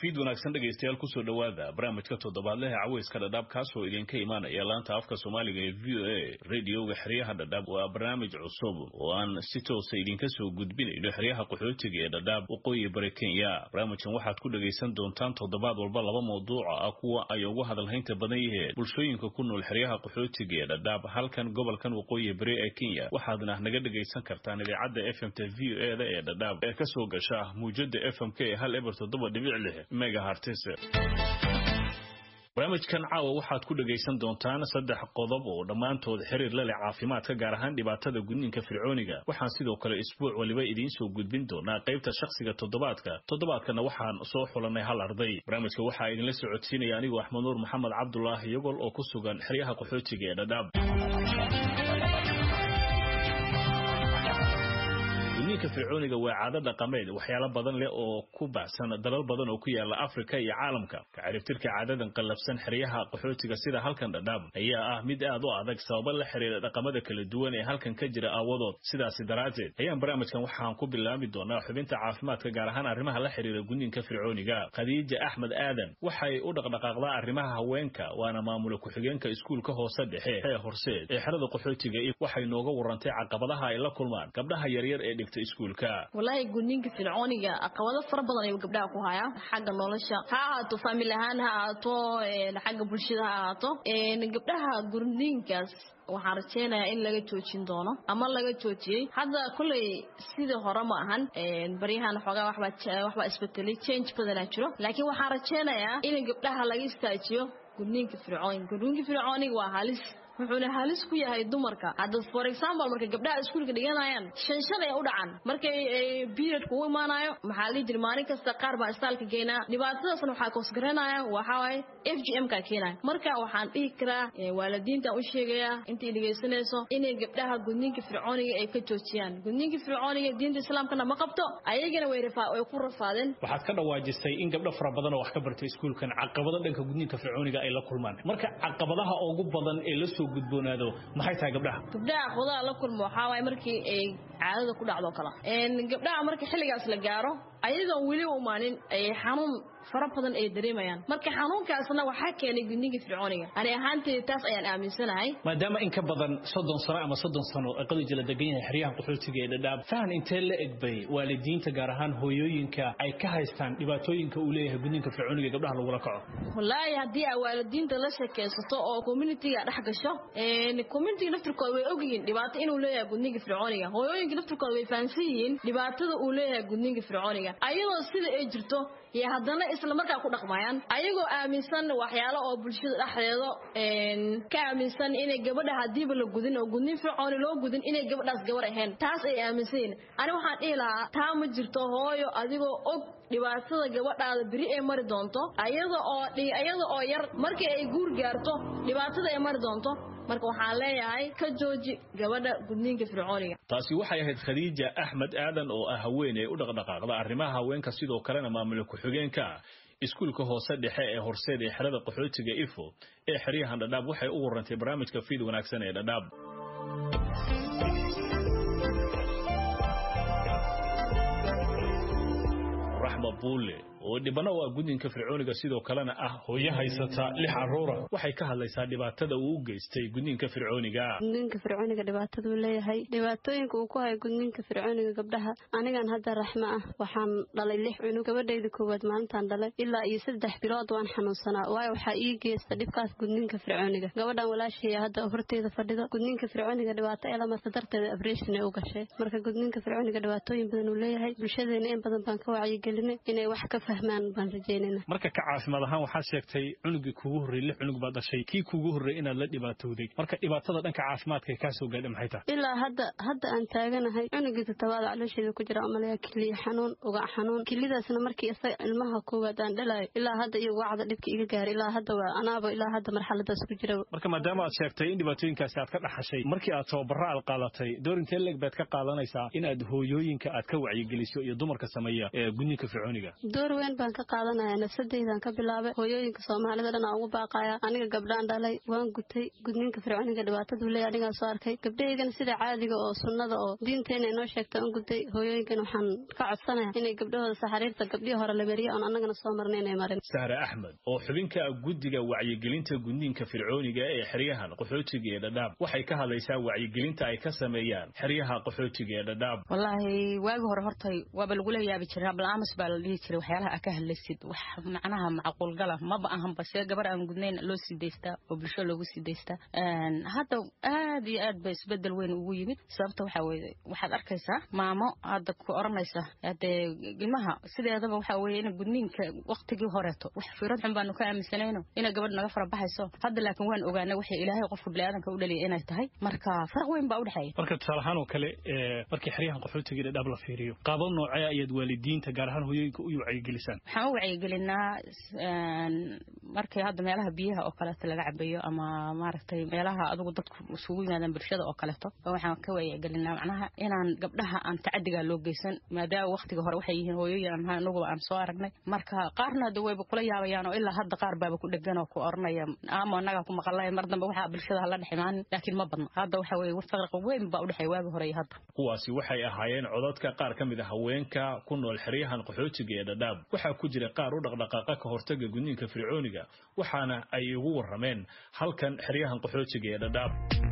fiid wanaagsan dhegaystayaal kusoo dhowaada barnaamijka toddobaadlehe caweyska dhadhaab kaasoo idinka imaanaya laanta afka soomaaliga ee v o a radioga xeryaha dhadhaab waa barnaamij cusub oo aan si toosa idinka soo gudbinayno xeryaha qaxootiga ee dhadhaab waqooyi bari kenya barnaamijkan waxaad ku dhegaysan doontaan toddobaad walba laba mawduuca ah kuwa ay ugu hadalhaynta badan yiheen bulshooyinka ku nool xeryaha qaxootiga ee dhadhaab halkan gobolkan waqooyi bari ee kenya waxaadna naga dhegaysan kartaan idaacadda f m t v o e da ee dhadhaab ee kasoo gasha muujada f m k ee hal eber toddoba dhibic lix megahartis barnaamijkan caawa waxaad ku dhegaysan doontaan saddex qodob oo dhammaantood xiriir la leh caafimaadka gaar ahaan dhibaatada gudniinka fircooniga waxaan sidoo kale isbuuc waliba idiin soo gudbin doonaa qaybta shakhsiga toddobaadka toddobaadkana waxaan soo xulanay hal arday barnaamijka waxaa idinla socodsiinaya anigoo axmed nuur maxamed cabdulaahi yogol oo ku sugan xeryaha qaxootiga ee dhadhaab gudniinka fircooniga waa caado dhaqameed waxyaalo badan leh oo ku baxsan dalal badan oo ku yaala afrika iyo caalamka kaciribtirka caadadan qallafsan xeryaha qaxootiga sida halkan dhadhaab ayaa ah mid aad u adag sababa la xiriira dhaqamada kala duwan ee halkan ka jira aawadood sidaasi daraaddeed ayaan barnaamijkan waxaan ku bilaabi doonaa xubinta caafimaadka gaar ahaan arrimaha la xiriira gudniinka fircooniga khadiija axmed aadan waxay u dhaqdhaqaaqdaa arrimaha haweenka waana maamula ku-xigeenka iskuulka hoose dhexe ee horseed ee xerada qaxootiga waxay nooga warantay caqabadaha ay la kulmaan gabdhaha yaryar ee dhigta iskuulka walaahi gudniinka fircooniga caqabado fara badan ayuu gabdhaha ku hayaa xagga nolosha ha ahaato faamil ahaan ha ahaato xagga bulshada ha ahaato gabdhaha gudniinkaas waxaan rajeynayaa in laga joojin doono ama laga joojiyey hadda kolley sidii hore ma ahan baryahan xoogaa waxbaa isbetelay change badanaa jiro laakiin waxaan rajeynayaa in gabdhaha laga istaajiyo gudniinka fircooniga gudniinka fircooniga waa halis wuxuuna halis ku yahay dumarka hadda for example marka gabdhaha iskuulka dhiganayaan shan shan ay u dhacan markay period kugu imaanayo maxaa la jira maalin kasta qaar baa istaalka keenaa dhibaatadaasna waxaa koosgaranaya waxaa waaye f g m ka keenaya marka waxaan dhihi karaa waalidiinta u sheegayaa intay dhegaysanayso inay gabdhaha gudniinka fircooniga ay ka joojiyaan gudniinka fircooniga diinta islaamkana ma qabto ayagana way way ku rafaadeen waxaad ka dhawaajisay in gabdho fara badan oo wax ka bartay iskuulkan caqabado dhanka gudniinka fircooniga ay la kulmaan marka caqabadaha ugu badan ee la soo gudboonaado maxay tahay gabdhaha gabdhaha caqabadaha la kulmo waxaa waaye markii ay caadada ku dhacdo kala gabdhaha marka xilligaas la gaaro ayadoon weli u imaanin ay xanuun fara badan ay dareemayaan marka xanuunkaasna waxaa keenay gudniinka fircooniga ani ahaanteyda taas ayaan aaminsanahay maadaama in ka badan soddon sano ama soddon sano ee qadija la degan yahay xeryaha qaxootiga ee dhadhaab fahan intee la egbay waalidiinta gaar ahaan hooyooyinka ay ka haystaan dhibaatooyinka uu leeyahay gudniinka fircooniga gabdhaha lagula kaco wallaahi haddii aa waalidiinta la sheekaysato oo communitiga dhex gasho communitiga naftirkooda way ogyihiin dhibaato inuu leeyahay gudniinka fircooniga hooyooyinka naftirkooda way fahansan yihiin dhibaatada uu leeyahay gudniinka fircooniga ayadoo sida ay jirto iyo haddana isla markaa ku dhaqmayaan ayagoo aaminsan waxyaalo oo bulshada dhexdeedo ka aaminsan inay gabadha hadiiba la gudin oo gudnin fircooni loo gudin inay gabadhaas gabar ahayn taas ay aaminsan yihin ani waxaan dhihi lahaa taa ma jirto hooyo adigoo og dhibaatada gabadhaada beri ay mari doonto ayada oo ayada oo yar markii ay guur gaarto dhibaatada ay mari doonto marka waxaan leeyahay ka jooji gabadha gudniinka fircooniga taasi waxay ahayd khadiija axmed aadan oo ah haweeney u dhaqdhaqaaqda arrimaha haweenka sidoo kalena maamula ku-xigeenka iskuulka hoose dhexe ee horseed ee xerada qaxootiga ifo ee xeryahan dhadhaab waxay u warantay barnaamijka fiid wanaagsan ee dhadhaab raxma buule oo dhibana u ah gudniinka fircooniga sidoo kalena ah hooyo haysata lix caruura waxay ka hadlaysaa dhibaatada uu u geystay gudniinka fircooniga gudniinka fircooniga dhibaataduu leeyahay dhibaatooyinka uu ku hayo gudniinka fircooniga gabdhaha anigan hadda raxmo ah waxaan dhalay lix cunug gabadhayda koowaad maalintaan dhalay ilaa iyo saddex bilood waan xanuunsanaa waayo waxaa ii geysta dhibkaas gudniinka fircooniga gabadhan walaashaya hadda horteyda fadhido gudniinka fircooniga dhibaato ee lamarta darteeda abreshin ay u gashay marka gudniinka fircooniga dhibaatooyin badan uu leeyahay bulshadeena in badan baan ka wacyigelinay inay wax ka marka ka caafimaad ahaan waxaad sheegtay cunugii kugu horrey lix cunug baad dhashay kii kugu horrey inaad la dhibaatowday marka dhibaatada dhanka caafimaadka ee kaa soo gaadha maxay tahay ilaa hadda hadda aan taaganahay cunugii todobaada caloosheeda ku jira amalayaa kiliya xanuun ugac xanuun kilidaasna markii isaga ilmaha koowaad aan dhalayo ilaa hadda iyo ugacda dhibka iga gaaray ilaa hadda waa anaaba ilaa hadda marxaladaas ku jira marka maadaama aad sheegtay in dhibaatooyinkaasi aad ka dhaxashay markii aad tababara aad qaadatay door intee leeg baad ka qaadanaysaa inaad hooyooyinka aad ka wacyigeliso iyo dumarka sameeya ee gudniinka fircooniga weyn baan ka qaadanaya nafsadeydan ka bilaabay hooyooyinka soomaalida dhan aan ugu baaqaya aniga gabdhaan dhalay waan gutay gudniinka fircooniga dhibaataduu leeya anigaa soo arkay gabdhahaygana sida caadiga oo sunnada oo diinteena inoo sheegta aan gutay hooyooyinkan waxaan ka codsanaya inay gabdhahooda saxariirta gabdhihii hore la mariya oon annagana soo marnay inay marin sahre axmed oo xubinka guddiga wacyigelinta gudniinka fircooniga ee xeryahan qaxootiga ee dhadhaab waxay ka hadlaysaa wacyigelinta ay ka sameeyaan xeryaha qaxootiga ee dhadhaab wallaahi waagi hore hortay waaba lagula yaabi jiray abla-aamus baa la dhihi jiray waxyaalaha aa ka hadlaysid wax macnaha macquulgala maba ahanba see gabar aan gudnayn loo sii daystaa oo bulsho loogu sii daystaa hadda aad iyo aad ba isbedel weyn ugu yimid sababta waxaa weye waxaad arkaysaa maamo hadda ku oranaysa hadee ilmaha sideedaba waxaa weye in gudniinka waktigii horeeto wax fiirad xun baanu ka aaminsanayno inay gabadh naga fara baxayso hadda laakiin waan ogaanay waxay ilaahay qofka biniaadanka u dhaliya inay tahay marka faraq weyn baa udhexeeya marka tusaale ahaan oo kale markii xeryahan qaxootiga dhadhaab la fiiriyo qaabab noocee ayaad waalidiinta gaar ahaan hooyooyinka u wacyigelisaan waxaan u wacyigelinaa markii hadda meelaha biyaha oo kaleeto laga cabayo ama maaragtay meelaha adugu dadku isugu yimaadaan bulshada oo kaleeto waxaan ka wacyigelinaa macnaha inaan gabdhaha aan tacadigaa loo geysan maadaama waktiga hore waxay yihiin hooyooyin aan ahay anuguba aan soo aragnay marka qaarna hadda wayba kula yaabayaan oo ilaa hadda qaar baaba ku dhegan oo ku oranaya ama annagaa ku maqalay mar dambe waxaa bulshada hala dhex imaanin laakiin ma badno hadda waxa weye farqa weyn baa udhexeeya waagi hore iyo hadda kuwaasi waxay ahaayeen codadka qaar ka mid a haweenka ku nool xeryahan qaxootiga ee dhadhaab waxaa ku jira qaar u dhaqdhaqaaqa ka hortaga gudniinka fircooniga waxaana ay ugu warrameen halkan xeryahan qaxootiga ee dhadhaab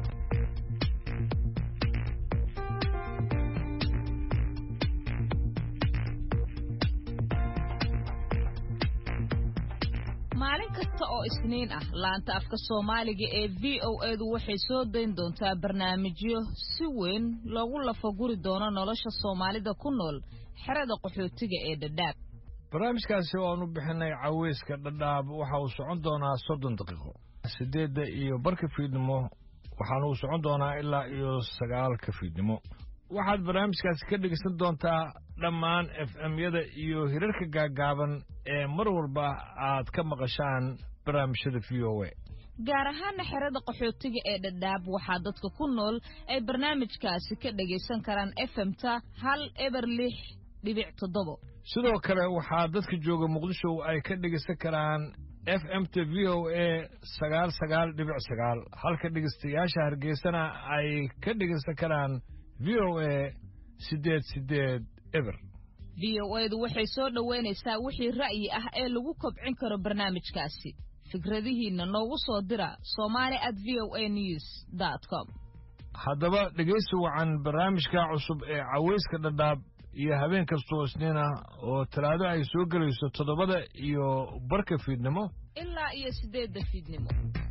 maalin kasta oo isniin ah laanta afka soomaaliga ee v o edu waxay soo dayn doontaa barnaamijyo si weyn loogu lafaguri doono nolosha soomaalida ku nool xerada qaxootiga ee dhadhaab barnaamijkaasi oo aan u bixinay caweyska dhadhaab waxa uu socon doonaa soddon daqiiqo siddeedda iyo barka fiidnimo waxaana uu socon doonaa ilaa iyo sagaalka fiidnimo waxaad barnaamijkaasi ka dhegeysan doontaa dhammaan f m-yada iyo hirarka gaaggaaban ee mar walba aad ka maqashaan barnaamijyada v o a gaar ahaana xerada qaxootiga ee dhadhaab waxaa dadka ku nool ay barnaamijkaasi ka dhegaysan karaan efemta hal eber lix dhibic toddobo sidoo kale waxaa dadka jooga muqdisho ay ka dhegaysan karaan f m t v o a sagaal sagaal dhibic sagaal halka dhegeystayaasha hargeysana ay ka dhegaysan karaan v o a siddeed siddeed eber v o edu waxay soo dhoweynaysaa wixii ra'yi ah ee lagu kobcin karo barnaamijkaasi fikradihiinna noogu soo dira somali at v o a news dot com haddaba dhegaysi wacan barnaamijka cusub ee caweyska dhadhaab iyo habeen kastoo isniina oo talaado ay soo gelayso toddobada iyo barka fiidnimo ilaa iyo siddeedda fiidnimo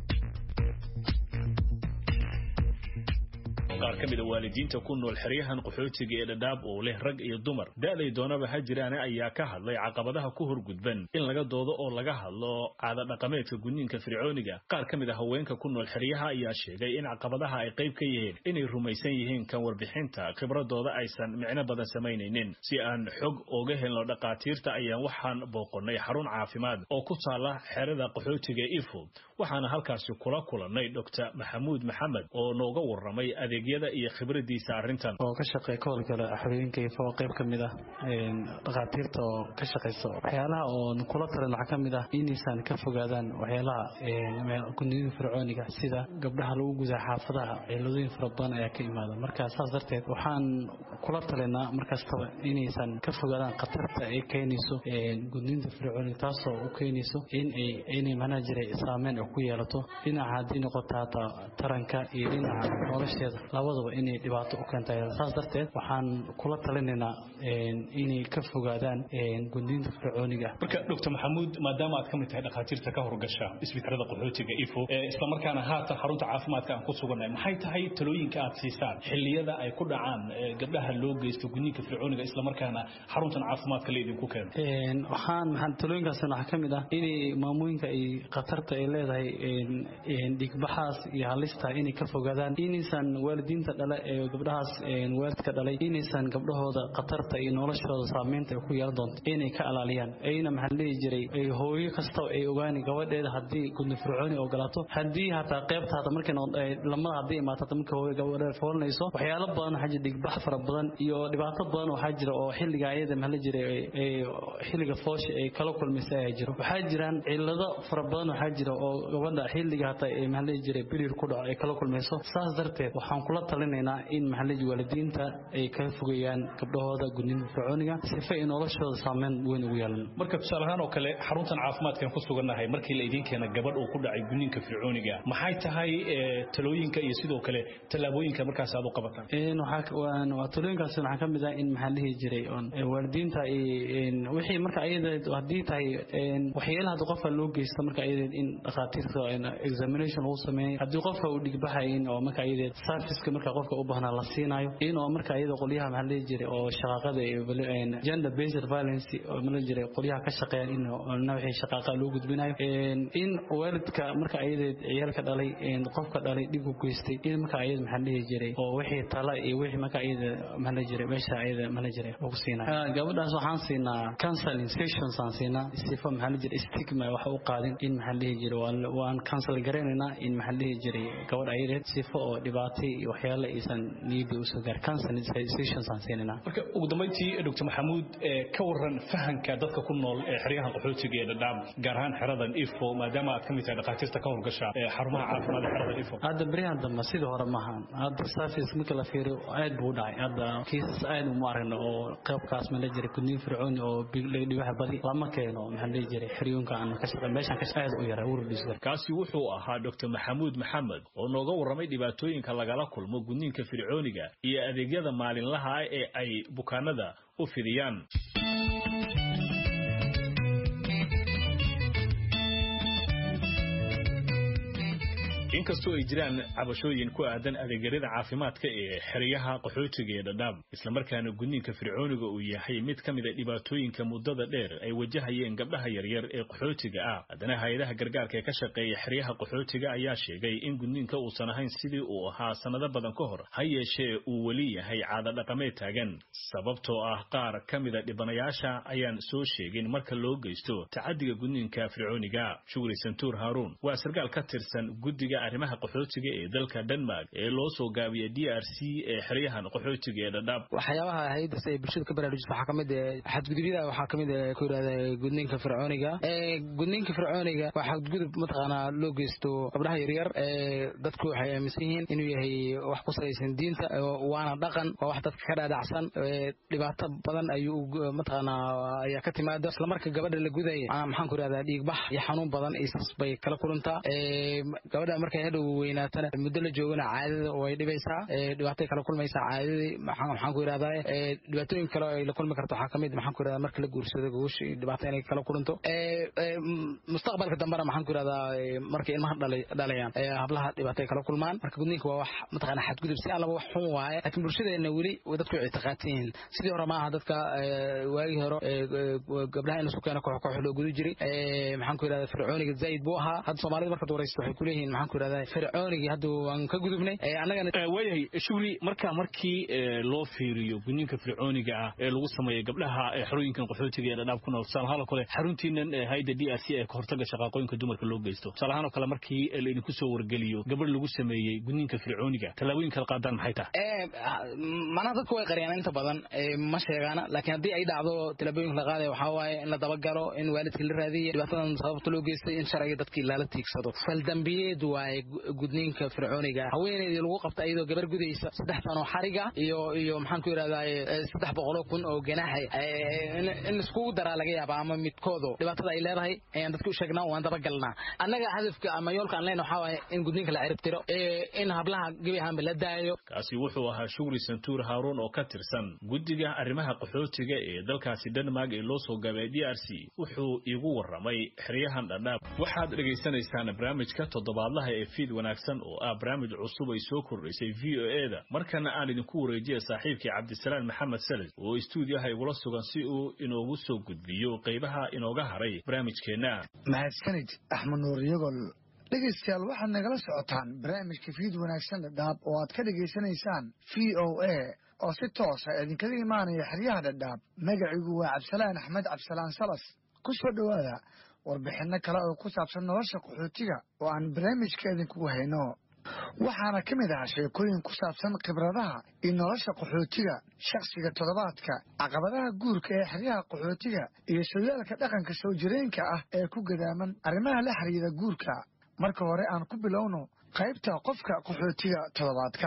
qaar ka mid a waalidiinta ku nool xeryahan qaxootiga ee dhadhaab oo leh rag iyo dumar da'day doonaba ha jiraane ayaa ka hadlay caqabadaha ku horgudban in laga doodo oo laga hadlo caada dhaqameedka gudniinka fircooniga qaar ka mid a haweenka ku nool xeryaha ayaa sheegay in caqabadaha ay qayb ka yihiin inay rumaysan yihiin kan warbixinta khibradooda aysan micno badan samaynaynin si aan xog ooga helno dhaqaatiirta ayaan waxaan booqonnay xarun caafimaad oo ku taala xerada qaxootiga ifo waxaana halkaasi kula kulannay doctor maxamuud maxamed oo nooga warramay adeegyada iyo khibradiisa arrintan oo ka shaqeeya ka howlgala xorooyinka ifo oo qayb ka mid ah dhakhaatiirta oo ka shaqaysa waxyaalaha oon kula talin waxaa ka mid ah inaysan ka fogaadaan waxyaalaha gudniinka fircooniga sida gabdhaha lagu gudaa xaafadaha ciladooyin fara badan ayaa ka imaada marka saas darteed waxaan kula talinaa markastaba inaysan ka fogaadaan khatarta ay keenayso gudniinta fircooniga taasoo u keenayso inay macnaha jiray saameyn ku yeelato dhinaca haddii noqoto hataa taranka iyo dhinaca nolosheeda labadaba inay dhibaato u keenta saas darteed waxaan kula talinaynaa inay ka fogaadaan gudniinta fircooniga marka doctor maxamuud maadaama aad ka mid tahay dhakhaatiirta ka horgasha isbitaalada qaxootiga ifo islamarkaana haatan xarunta caafimaadka aan ku sugannahay maxay tahay talooyinka aad siisaan xilliyada ay ku dhacaan gabdhaha loo geysto gudniinka fircooniga islamarkaana xaruntan caafimaadka la idinku keeno waxaan maxaan talooyinkaasna waxaa ka mid ah inay maamooyinka ay khatarta ay leedahay dhigbaxaas iyo halista inay ka fogaadaan inaysan waalid waalidiinta dhale ee gabdhahaas waalidka dhalay inaysan gabdhahooda khatarta iyo noloshooda saameynta ay ku yeelan doonto inay ka alaaliyaan ayna maxaa dhihi jiray hooyo kasta ay ogaani gabadheeda haddii gudni fircooni ogolaato haddii hataa qaybta hata markay lamada haddii imaato hata marka hooyo gabadheeda foolanayso waxyaalo badan waxaa jira dhigbax fara badan iyo dhibaato badan waxaa jira oo xilliga ayada maxaa la jiray xilliga foosha ay kala kulmaysa ayaa jiro waxaa jiraan cillado fara badan waxaa jira oo gabadha xilliga hata ee maxaa la jiray bilir ku dhaco ay kala kulmayso saas darteed waxaan kula talinaynaa in maxaa la waalidiinta ay ka fogeeyaan gabdhahooda gudniinka fircooniga sifa ay noloshooda saameyn weyn ugu yeelan marka tusaale ahaan oo kale xaruntan caafimaadkan ku sugannahay markii la idiin keena gabadh uu ku dhacay gudniinka fircooniga maxay tahay talooyinka iyo sidoo kale tallaabooyinka markaas aad u qabataan talooyinkaas waxaa ka mid ah in maxaa dhihi jiray waalidiinta wixii marka ayada haddii tahay waxyaalaha hadii qofka loo geysto marka ayada in dhakhaatiirta examination lagu sameeyo haddii qofka uu dhigbaxayin oo marka ayada serviceka marka qofka u baahnaa la siinayo in oo marka ayada qolyaha maxaa dhihi jiray oo shaqaaqada gender based violence oo mala jiray qolyaha ka shaqeeyaan in wixii shaqaaqa loo gudbinayo in waalidka marka ayada ciyaalka dhalay qofka dhalay dhib u geystay in marka ayada maxaa dhihi jiray oo wixii tala iyo wixii marka ayada maxaa la jiray meesha ayada maxaa la jiray lagu siinayo gabadhaas waxaan siinaa counseling sessions aan siinaa sifa maxaa la jiray stigma wax u qaadin in maxaa dhihi jiray waan counsel garaynaynaa in maxaa dhihi jiray gabadh ayadeed sifa oo dhibaato iyo waxyaalo aysan niyadda usoo gaar counseling sessions aan siinaynaa marka ugu dambeyntii dr maxamuud ka waran fahanka dadka ku nool ee xeryahan qaxootiga ee dhadhaab gaar ahaan xeradan ifo maadaama aad ka mid tahay dhakhaatiirta ka howlgasha xarumaha caafimaad ee xeradan ifo hadda beryahan dambe sidii hore maaha hadda service marka la fiiriyo aad buu u dhacay hadda kiisas aad uma aragno oo qaybkaas ma la jiray gudniin fircooni oo dhibaha badi lama keeno maxaa la jiray xeryoonka aan ka shaqeyn meeshan ka aad u yaray urudis kaasi wuxuu ahaa dr maxamuud maxamed oo nooga warramay dhibaatooyinka lagala kulmo gudniinka fircooniga iyo adeegyada maalinlaha ah ee ay bukaanada u fidiyaan inkastoo ay jiraan cabashooyin ku aadan adeegyada caafimaadka ee xeryaha qaxootiga ee dhadhaab islamarkaana gudniinka fircooniga uu yahay mid ka mid a dhibaatooyinka muddada dheer ay wajahayeen gabdhaha yaryar ee qaxootiga ah haddana hay-adaha gargaarka ee ka shaqeeya xeryaha qaxootiga ayaa sheegay in gudniinka uusan ahayn sidii uu ahaa sannado badan ka hor ha yeeshee uu weli yahay caado dhaqameed taagan sababtoo ah qaar ka mida dhibanayaasha ayaan soo sheegin marka loo geysto tacadiga gudniinka fircooniga shugri santuur haaruun waa sarkaal ka tirsan guddiga arrimaha qaxootiga ee dalka denmark ee loo soo gaabiya d r c ee xeryahan qaxootiga ee dhadhaab waxyaabaha haydas ee bulshada ka baraarujisa waxaa kamid xadgudubyada waxaa kamid ku yidhahda gudniinka fircooniga gudniinka fircooniga waa xadgudub mataqaanaa loo geysto gabdhaha yaryar dadku waxay aaminsan yihiin inuu yahay wax ku salaysan diinta waana dhaqan waa wax dadka ka dhaadhacsan dhibaato badan ayuu mataqaanaa ayaa ka timaada isla marka gabadha la gudaya maxaan ku yidhahdaa dhiigbax iyo xanuun badan isas bay kala kulantaa gabadha markay hadhow weynaatana muddo la joogana caadada way dhibaysaa dhibaatay kala kulmaysaa caadadii maxaan ku yidhahdaa dhibaatooyin kale ay la kulmi karto waxaa kamid maxaan ku yidhahdaa marka la guursado gogosha dhibaato inay kala kulanto mustaqbalka dambena maxaan ku yidhahdaa markay ilmaha dhalayaan hablaha dhibaatay kala kulmaan marka gudniinka waa wax mataqaana xadgudub si allaba wax xun waaye laakiin bulshadeena weli dadku way ictiqaadsan yihiin sidii hore maaha dadka waagii hore gabdhaha in lasu keeno koox koox loo guda jiray maxaan ku yidhahdaa fircooniga zaa'id buu ahaa hadda soomaalida markaad waraysto waxay kuleeyihiin maxaan ku yidhahdaa fircoonigii hadda waan ka gudubnay annagana waayahay shugli marka markii loo fiiriyo gudniinka fircooniga ah ee lagu sameeyo gabdhaha xerooyinkan qaxootiga ee dhadhaab ku nool tusaalahaan oo kale xaruntiinan hayda d r c ee kahortaga shaqaaqooyinka dumarka loo geysto tusaalahaan oo kale markii laidinku soo wargeliyo gabadh lagu sameeyey gudniinka fircooniga tallaabooyinka la qaadaan maxay tahay manaha dadku way qariyaan inta badan ma sheegaana laakiin haddii ay dhacdo tallaabooyinka la qaadaya waxaa waaye in la dabagalo in waalidka la raadiya dhibaatadan sababta loo geystay in sharciga dadkii lala tiigsado faldambiyeed waaye gudniinka fircooniga haweeneydii lagu qabta iyadoo gabar gudaysa saddex sano xariga iyo iyo maxaan ku yidhahdaa saddex boqoloo kun oo ganaaxa in iskugu daraa laga yaaba ama midkoodo dhibaatada ay leedahay ayaan dadka u sheegnaa waan dabagalnaa annaga hadafka ama yoolka aan leenahay waxaa waaye in gudniinka la ciribtiro in hablaha gebi ahaanba la daayo kaasi wuxuu ahaa shugri santuur haaruun oo ka tirsan guddiga arrimaha qaxootiga ee dalkaasi denmark ee loo soo gaabay d r c wuxuu iigu warramay xeryahan dhadhaab waxaad dhegaysanaysaan barnaamijka toddobaadlaha ee fiid wanaagsan oo ah barnaamij cusub ay soo kordhaysay v o e da markana aan idinku wareejiya saaxiibkii cabdisalaan maxamed salid oo istuudiyaha igula sugan si uu inoogu soo gudbiyo qaybaha inooga haray barnaamijkeenna mahadsanid axmed nuur iyagol dhegaystayaal waxaad nagala socotaan barnaamijka fiid wanaagsan dhadhaab oo aad ka dhegaysanaysaan v o a oo si toosa idinkaga imaanaya xeryaha dhadhaab magacigu waa cabdisalaan axmed cabdisalaan salas ku soo dhowaada warbixinno kale oo ku saabsan nolosha qaxootiga oo aan barnaamijka idinkugu hayno waxaana ka mid ah sheekooyin ku saabsan khibradaha iyo nolosha qaxootiga shakhsiga toddobaadka caqabadaha guurka ee xeryaha qaxootiga iyo sooyaalka dhaqanka soo jireenka ah ee ku gadaaman arrimaha la xiriira guurka marka hore aan ku bilowno qaybta qofka qaxootiga toddobaadka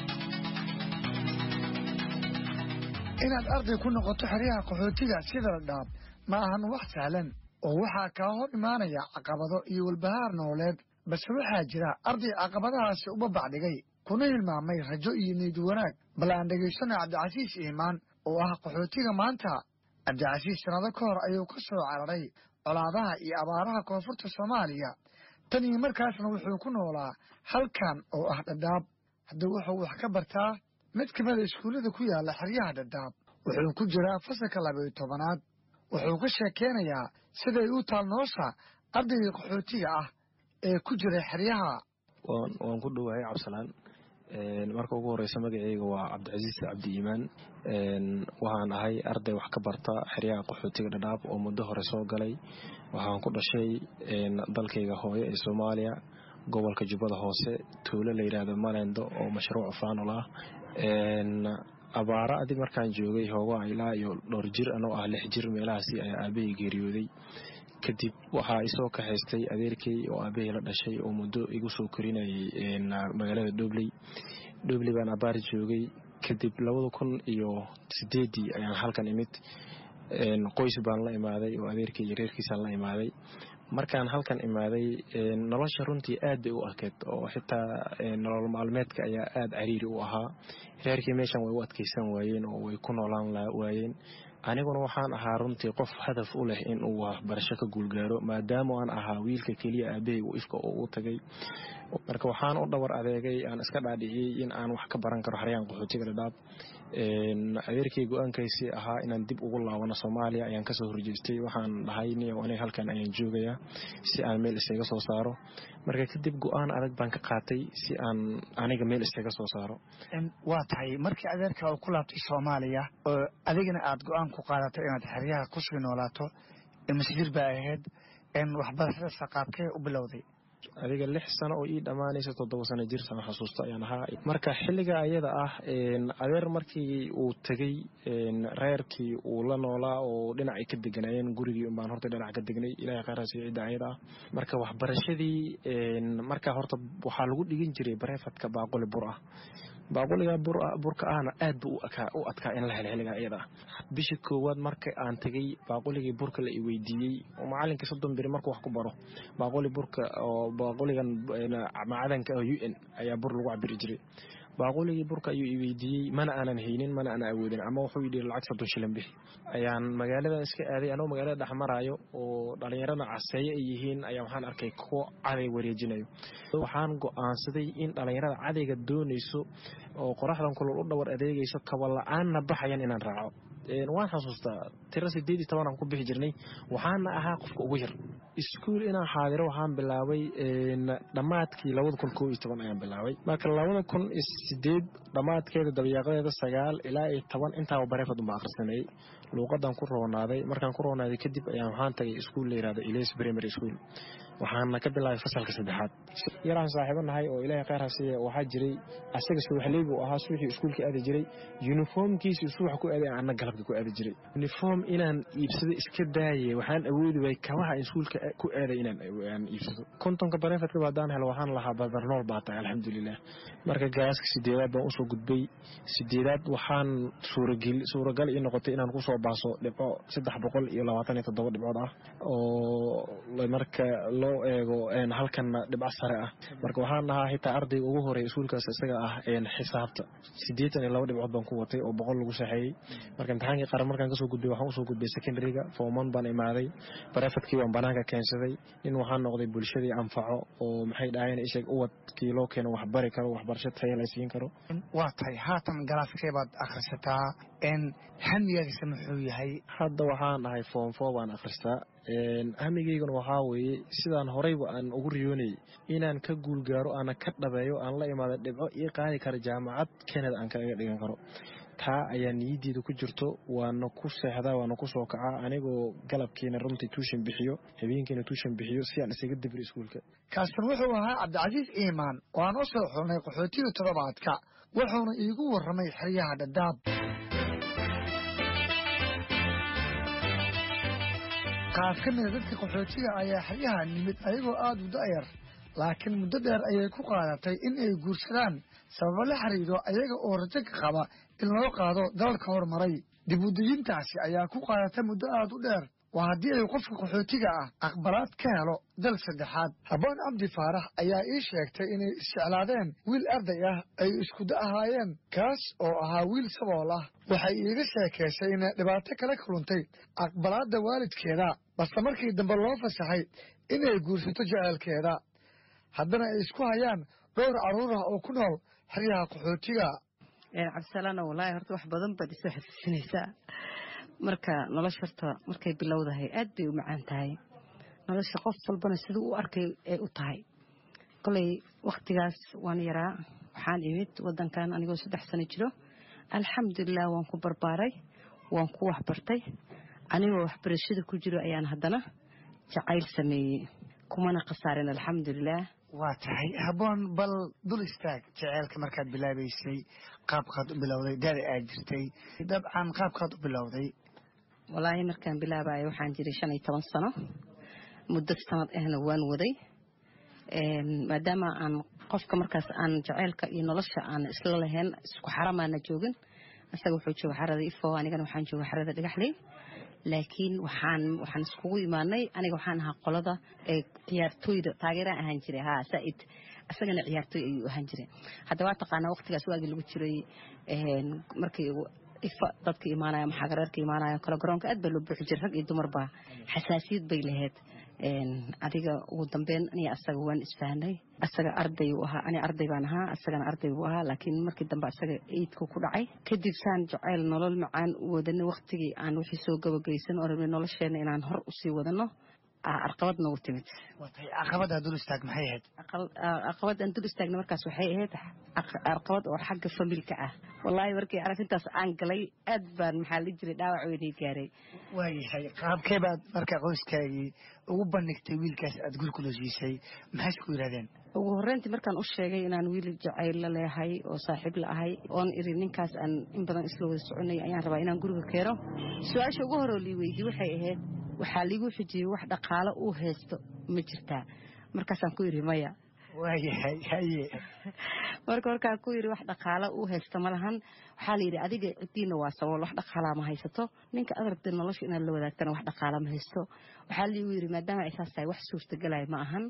inaad arday ku noqoto xeryaha qaxootiga sida dhadhaab ma ahan wax sahlan oo waxaa kaa hor imaanaya caqabado iyo walbahaar nololeed balse waxaa jira arday caqabadahaasi uba bacdhigay kuna hilmaamay rajo iyo niyad wanaag bal aan dhegaysano cabdicasiis iimaan oo ah qaxootiga maanta cabdicasiis sannado ka hor ayuu ka soo cararay colaadaha iyo abaaraha koonfurta soomaaliya tan iyo markaasna wuxuu ku noolaa halkan oo ah dhadhaab haddii wuxuu wax ka bartaa mid ka mida iskuullada ku yaalla xeryaha dhadhaab wuxuu ku jiraa fasalka labayo tobanaad wuxuu ka sheekeynayaa siday u taal nolosha ardayga qaxootiga ah ee ku jira xeryaha waan ku dhowahay cabsalaan marka ugu horeysa magaceyga waa cabdicasiis cabdi iimaan waxaan ahay arday wax ka barta xeryaha qaxootiga dhadhaab oo muddo hore soo galay waxaan ku dhashay dalkayga hooyo ee soomaaliya gobolka jubbada hoose tuulo la yidhaahdo malendo oo mashruuc faanol ah abaara adig markaan joogay hoogaa ilaa iyo dhowr jir anoo ah lix jir meelahaasi ayaa aabahey geeriyooday kadib waxaa isoo kaxaystay adeerkey oo aabahey la dhashay oo muddo igu soo korinayay magaalada dhobley dhobley baan abaar joogay kadib labada kun iyo sideedii ayaan halkan imid qoys baan la imaaday oo adeerkey iyo reerkiisaan la imaaday markaan halkan imaaday nolosha runtii aad bay u adkeyd oo xitaa nolol maalmeedka ayaa aad cariiri u ahaa reerkii meeshan way u adkeysan waayeen oo way ku noolaan waayeen aniguna waxaan ahaa runtii qof hadaf u leh in uu waxbarasho ka guulgaaro maadaama aan ahaa wiilka keliya aabahey uu ifka oo u tagay marka waxaan u dhawar adeegay aan iska dhaadhiciyey in aan wax ka baran karo xaryaan qaxootiga dhadhaab adeerkay go-aankaysii ahaa inaan dib ugu laabano soomaaliya ayaan kasoo horjeestay waxaan dhahay niyow aniga halkan ayaan joogayaa si aan meel isaga soo saaro marka kadib go-aan adag baan ka qaatay si aan aniga meel isaga soo saaro waa tahay markii adeerka uu ku laabtay soomaaliya oo adigana aad go-aan ku qaadato inaad xeryaha kusii noolaato masjir baa ahayd waxbarashada saqaabkee u bilowday adiga lix sano oo ii dhammaanaysa toddoba sano jirsan xasuusto ayaan ahaa marka xilliga ayada ah adeer markii uu tegey reerkii uu la noolaa oo dhinacay ka deganaayeen gurigii unbaan horta dhinac ka degnay ilahay khayraasiyo cidda ayada ah marka waxbarashadii marka horta waxaa lagu dhigin jiray bareefadka baaquli bur ah baaquliga burka ahna aad bu u adkaa in la helo xilliga ayada ah bishii koowaad marka aan tegey baaquligii burka la i weydiiyey oo macalinkii soddon biri markuu wax ku baro baaquli burka oo baaquligan macadanka oo u n ayaa bur lagu cabiri jiray baaquligii burka ayuu i weydiiyey mana aanan haynin mana aanan awoodin ama wuxuu yidhi lacag soddon shilin bixi ayaan magaaladan iska aaday anoo magaalada dhex maraayo oo dhallinyarada caseeye ay yihiin ayaa waxaan arkay kuwo caday wareejinayo waxaan go-aansaday in dhallinyarada cadayga doonayso oo qoraxdan kulol u dhawar adeegayso kaba la-aanna baxayan inaan raaco waan xasuustaa tiro sideed iyo tobanaan ku bixi jirnay waxaana ahaa qofka ugu yar iskuul inaan xaadiro waxaan bilaabay dhammaadkii labada kun koo iyo toban ayaan bilaabay marka labada kun iyo sideed dhammaadkeeda dabayaaqadeeda sagaal ilaa iyo toban intaaba bareefad unba akhrisanayay luuqadan ku roonaaday markaan ku roonaaday kadib ayaan waxaan tagay iskuul la yirahdo iles primary school waxaana ka bilaabay fasalka saddexaad yaraan saaxiibo nahay oo ilaahay khayr hasiiya waxaa jiray asaga subaxley buu ahaa subaxii iskuulka aadi jiray yuniformkiisii subax ku aaday aanna galabka ku aadi jiray yuniform inaan iibsado iska daaye waxaan awoodi waayay kabaha iskuulka ku aaday inaan iibsado kontonka bareefadka haddaan helo waxaan lahaa badarnool baa tahay alxamdulilah marka gaaska sideedaad baan usoo gudbay sideedaad waxaan suuragal ii noqotay inaan kusoo baaso dhibco saddex boqol iyo labaatan iyo toddoba dhibcood ah oo marka loo eego halkanna dhibco sare ah marka waxaan ahaa xitaa ardayga ugu horeeya iskuulkaas isaga ah xisaabta siddeetan iyo laba dhibcood baan ku watay oo boqol lagu saxeeyey marka imtixaankii qaran markaan kasoo gudbay waxaan usoo gudbay secondaryga forman baan imaaday barefadkii baan banaanka keensaday in waxaan noqday bulshadii anfaco oo maxay dhahayeen isheeg uwadkii loo keeno wax bari karo waxbarasho taya la siin karo waa tahay haatan galaaskee baad akhrisataa n hamigaagisa muxuu yahay hadda waxaan dhahay form four baan akhristaa hamigayguna waxaa weeye sidaan horeyba aan ugu riyoonayay inaan ka guulgaaro aana ka dhabeeyo aan la imaada dhibco ii qaadi kara jaamacad kenada aan kaga dhigan karo taa ayaa niyaddeeda ku jirto waana ku seexdaa waana ku soo kacaa anigoo galabkiina runtii tuushan bixiyo habeenkiina tuushan bixiyo si aan isaga dibir iskuulka kaasan wuxuu ahaa cabdicasiis iimaan oo aan u soo xulnay qaxootiga toddobaadka wuxuuna iigu warramay xeryaha dhadhaab qaar ka mida dadka qaxootiga ayaa xeryaha nimid ayagoo aada u da'yar laakiin muddo dheer ayay ku qaadatay in ay guursadaan sababo la xiriiro ayaga oo rajo ka qaba in loo qaado dalalka horumaray dib udejintaasi ayaa ku qaadatay muddo aada u dheer waa haddii ay qofka qaxootiga ah aqbalaad ka helo dal saddexaad habboon cabdi faarax ayaa ii sheegtay inay isjeclaadeen wiil arday ah ay iskuda ahaayeen kaas oo ahaa wiil sabool ah waxay iiga sheekaysay inay dhibaato kala kuluntay aqbalaadda waalidkeeda balse markii dambe loo fasaxay inay guursato jeceelkeeda haddana ay isku hayaan dhowr carruur ah oo ku nool xeryaha qaxootiga cabdisalaano wallaahi horta wax badan baad isoo xasuusinaysaa marka nolosha horta markay bilowdahay aad bay u macaan tahay nolosha qof walbana siduu u arkay ay u tahay kolay wakhtigaas waan yaraa waxaan imid wadankan anigoo saddex sano jiro alxamdulilah waan ku barbaaray waan ku waxbartay anigoo waxbarashada ku jiro ayaan haddana jacayl sameeyey kumana khasaarin alxamdulilah waa tahay habboon bal dul istaag jeceelka markaad bilaabaysay qaabkaad u bilowday dada aad jirtay dabcan qaabkaad u bilowday walaahi markaan bilaabayo waxaan jiray shan iyo toban sano muddo sanad ahna waan waday maadaama aan qofka markaas aan jaceylka iyo nolosha aan isla lahayn isku xaramaana joogin isaga wuxuu jooga xarada ifo anigana waxaan jooga xarada dhagaxley laakiin waxaan waxaan iskugu imaanay aniga waxaan ahaa qolada ee ciyaartooyda taageeraan ahaan jiray haa saaid isagana ciyaartooy ayuu ahaan jiray hadda waa taqaanaa waqtigaas waagii lagu jiray markii ifa dadka imaanaya maxagareerka imaanaya kale garoonka aad baa loo buuxi jiray rag iyo dumarba xasaasiyad bay lahayd adiga ugu dambeyn aniga asaga waan isfahnay asaga arday uu ahaa ani arday baan ahaa asagana arday buu ahaa laakiin markii dambe asaga eidku ku dhacay kadib saan jacayl nolol macaan u wadanay waqtigii aan wixii soo gabagaysan oo rabnay nolosheena inaan hor usii wadano arqabad noogu timid caqabada dul istaag maxay ahayd caqabad aan dul istaagna markaas waxay ahayd caqabad oo xagga familka ah wallaahi markii arrintaas aan galay aad baan maxaa la jiray dhaawac weynay gaaray waayahay qaabkee baad marka qoyskaagii ugu bandhigtay wiilkaas aad guri kula siisay maxay isku yidhahdeen ugu horreyntii markaan u sheegay inaan wiil jacayl la leehay oo saaxiib la ahay oon iri ninkaas aan in badan isla wada soconay ayaan rabaa inaan guriga keeno su-aasha ugu horoo lii weydiye waxay ahayd waxaa liigu xijiyey wax dhaqaalo uu haysto ma jirtaa markaasaan ku yidhi maya waayahay haye marka markaan ku yidhi wax dhaqaalo uu haysto ma lahan waxaa layidhi adiga ciddiina waa sabool wax dhaqaalaa ma haysato ninka adaragta nolosha inaad la wadaagtana wax dhaqaala ma haysto waxaa liigu yidhi maadaama ay saas tahay wax suurtagelaya ma ahan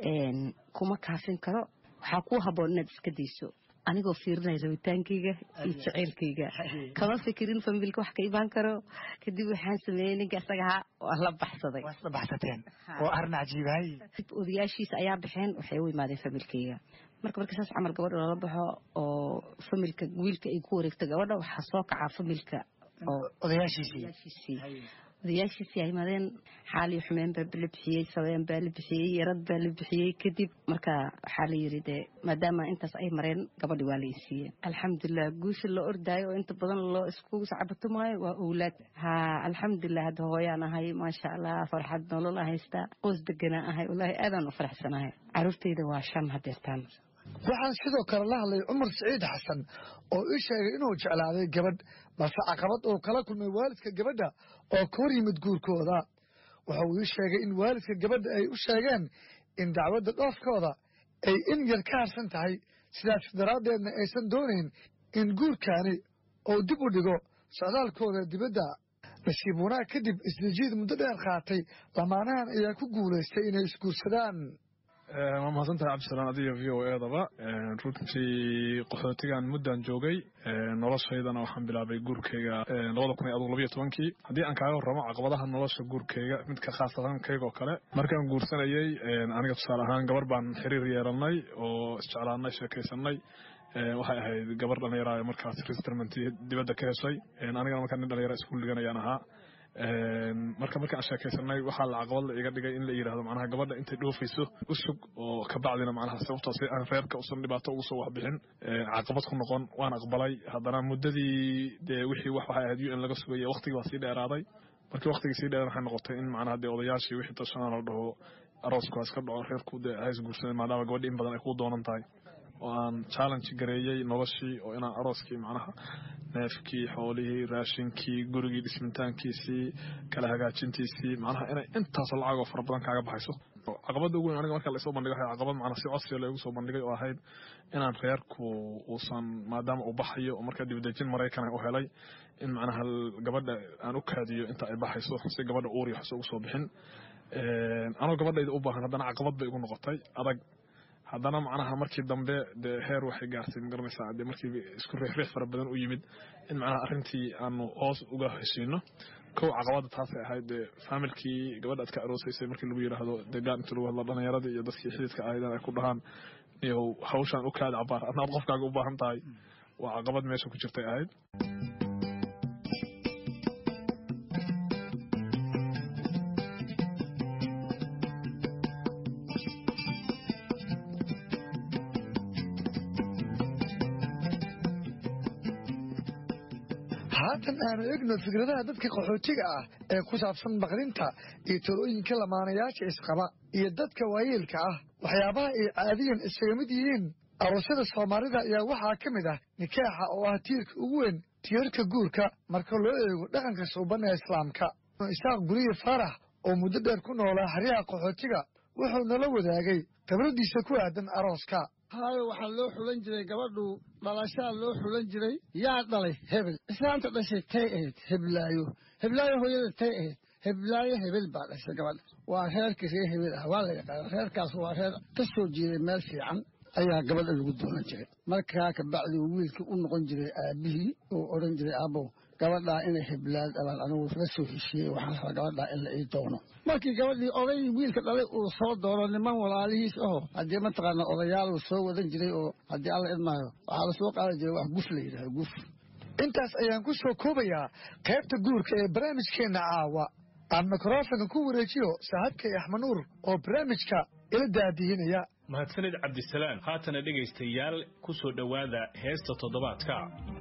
kuma kaafin karo waxaa kuu habboon inaad iska dayso anigoo fiirinaya rabitaankayga iyo jaceylkayga kama fikirin familka wax ka imaan karo kadib waxaan sameeyey ninka isaga ahaa waa la baxsaday waa isla baxsateen oo arrin cajiibahay odayaashiisa ayaa baxeen waxay u imaadeen familkayga marka marka saas camal gabadha lala baxo oo familka wiilka ay ku wareegto gabadha waxaa soo kacaa familka odayaashiisii odayaashiisii ay imaadeen xaali xumeen baa la bixiyey sabeen baa la bixiyey yarad baa la bixiyey kadib marka waxaa la yidhi dee maadaama intaas ay mareen gabadhi waa la isiiyey alxamdulilah guusha loo ordaayo oo inta badan loo isku sacabatumaayo waa owlaad ha alxamdulilah hadda hooyaan ahay maasha allah farxad nolol aan haystaa qoys deganaa ahay wallaahi aadaan u faraxsanahay caruurtayda waa shan hadeertaan waxaan sidoo kale la hadlay cumar siciid xasan oo ii sheegay inuu jeclaaday gabadh balse caqabad uu kala kulmay waalidka gabadha oo ka hor yimid guurkooda waxa uu ii sheegay in waalidka gabadha ay u sheegeen in dacwadda dhoofkooda ay in yar ka harsan tahay sidaas daraaddeedna aysan doonayn in guurkaani uu dib u dhigo socdaalkooda dibadda nasiib wanaag kadib isdejiid muddo dheer qaatay lamaanahan ayaa ku guulaystay inay isguursadaan waa mahadsantahay cabdisalaan adiga v o edaba runtii qaxootigan muddan joogay noloshaydana waxaan bilaabay guurkeyga labada kun iyo adugu labayo tobankii haddii aan kaaga warramo caqabadaha nolosha guurkeyga midka khaasatan keyga oo kale markaan guursanayey aniga tusaale ahaan gabar baan xiriir yeelanay oo isjeclaanay sheekaysanay waxay ahayd gabar dhalinyara markaas resettlement dibadda ka heshay anigana markaa nin dhalinyara iskuul dhiganayaan ahaa marka marka aan sheekaysanay waxaa la caqabad la iga dhigay in la yidhahdo macnaha gabadha intay dhoofayso u sug oo kabacdina macnaha sababtoo si aan reerka usan dhibaato ugu soo waxbixin caqabad ku noqon waan aqbalay haddana muddadii dee wixii wax waxay ahayd u n laga sugaya waqtigii baa sii dheeraaday markii waqtigii sii dheeraan waxay noqotay in macnaha dee odayaashii wixii tashanaa la dhaho aroosku iska dhaco reerku dee hays guursaday maadaama gabadhi in badan ay kuu doonan tahay oo aan challenge gareeyey noloshii oo inaan arooskii macnaha neefkii xoolihii raashinkii gurigii dhismitaankiisii kala hagaajintiisii macnaha inay intaasoo lacag oo fara badan kaaga baxayso caqabadda ugu weyn aniga marka laisoo bandhigay waxay caqabad macnaha si codsiga loogu soo bandhigay oo ahayd inaan reerku uusan maadaama uu baxayo oo markaa dibadejin maraykan u helay in macnaha gabadha aan u kaadiyo inta ay baxayso si gabadha uur iyo waxse ugu soo bixin anoo gabadhayda u baahan haddana caqabad bay igu noqotay adag haddana macnaha markii dambe dee heer waxay gaartay magaranaysaa dee markii isku riixriix fara badan u yimid in macnaha arrintii aanu hoos uga heshiino kow caqabada taasay ahayd dee faamilkii gabadha aad ka aroosaysay markii lagu yidhaahdo dee gaan inta lagu hadlo dhallinyaradii iyo dadkii xididka ahaydan ay ku dhahaan iyow hawshaan u kaada cabaar adnaad qofkaaga u baahan tahay waa caqabad meesha ku jirtay ahayd haatan aanu egno fikradaha dadka qaxootiga ah ee ku saabsan baqdinta iyo talooyinka lamaanayaasha isqaba iyo dadka waayeelka ah waxyaabaha ay caadiyan isaga mid yihiin aroosyada soomaalida ayaa waxaa ka mid ah nikaaxa oo ah tiirka ugu weyn tiirarka guurka marka loo eego dhaqanka suuban ee islaamka isaaq guriye faarax oo muddo dheer ku noolaa xeryaha qaxootiga wuxuu nala wadaagay khibradiisa ku aadan arooska haayo waxaa loo xulan jiray gabadhu dhalashaa loo xulan jiray yaa dhalay hebel islaanta dhashay tay ahayd heblaayo heblaayo hooyada tay ahayd heblaayo hebel baa dhashay gabadha waa reerkii reer hebel ah waa la yaqaana reerkaas waa reer ka soo jeeday meel fiican ayaa gabadha lagu doonan jiray markaa kabacdi wiilkii u noqon jiray aabihii oo odhan jiray aabow gabadhaa inay heblaad abaan anigu la soo heshiiyey waxaan rabaa gabadhaa in la ii doono markii gabadhii oday wiilka dhalay uu soo doono niman walaalihiis aho haddii mataqaana odayaal uu soo wadan jiray oo haddii alla idmaayo waxaa lasoo qaadi jiray wax guf la yidhahdo guf intaas ayaan ku soo koobayaa qaybta guurka ee barnaamijkeenna caawa aan mikrofonka ku wareejiyo saaxiibkay axmed nuur oo barnaamijka ila daadihinaya mahadsanid cabdisalaan haatana dhegaystayaal ku soo dhowaada heesta toddobaadka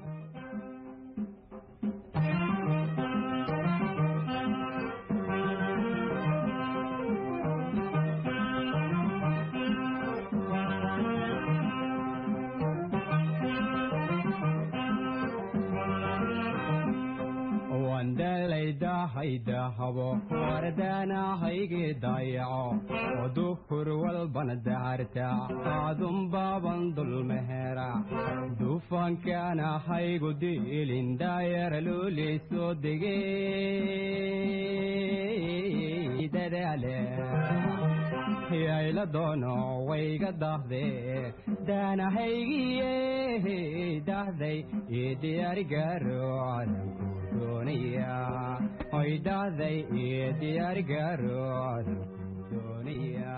dahabo wardaanahaygi dayaco oo duhur walbana daharta aadun baaban dulmehera dufankaanahaygu diilin daayara luuliisoo degey dadaale yayla doono wayga dahde daanahaygiye dahday ii diyaarigaaro cadanku doonaya oy dhahday ii diyaarigaaro cadanku doonaya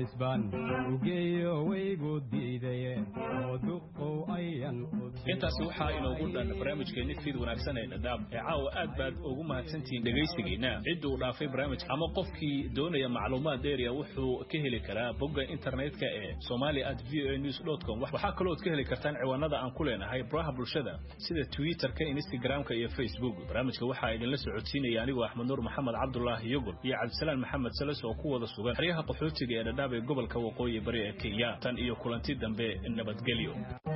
halisbaan ugeeyo waygu diidaye oo duqow ayan intaasi waxaa inoogu dhan barnaamijkeenni fiid wanaagsan ee dhadhaab ee caawa aad baad ugu mahadsantihiin dhegaysigiina cidduu dhaafay barnaamijka ama qofkii doonaya macluumaad dheeriya wuxuu ka heli karaa bogga internetka ee somalia at v o a news dot com waxaa kalooad ka heli kartaan ciwaanada aan ku leenahay baraha bulshada sida twitterka instagramka iyo facebook barnaamijka waxaa idinla socodsiinaya anigoo axmed nuur maxamed cabdulaahi yogol iyo cabdisalaan maxamed sales oo ku wada sugan xeryaha qaxootiga ee dhadhaab ee gobolka waqooyi bari ee kenya tan iyo kulanti dambe nabadgelyo